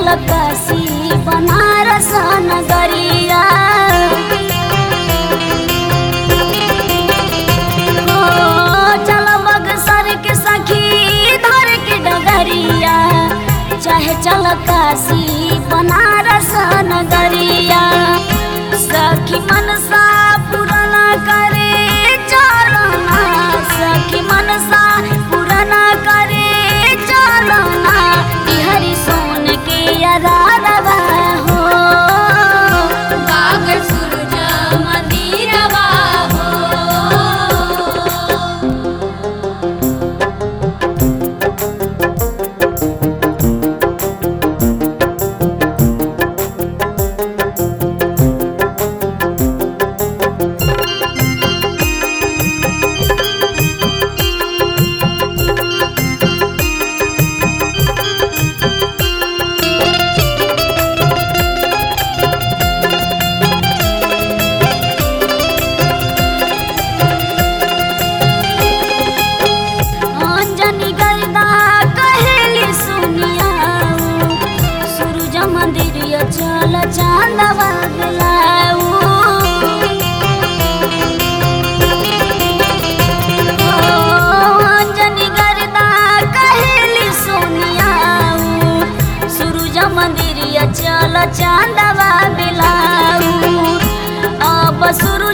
चल काशी बनारस नगरिया ओ चल बक्सर के सखी धर के डगरिया चाहे चल काशी बनारस नगरिया सखी मनसा पुराना करे चलना सखी मनसा पुराना करे चलना बिहारी सोन के अरारवा हो बागर सूरज मंदिरवा हो अंजनी गर्दा कहेली सुनिया सूरज मंदिर चल चांदवा गलाऊ अंजनी गर्दा कहेली सुनिया सूरज मंदिर चल चांदवा बिलाऊ अब सूरज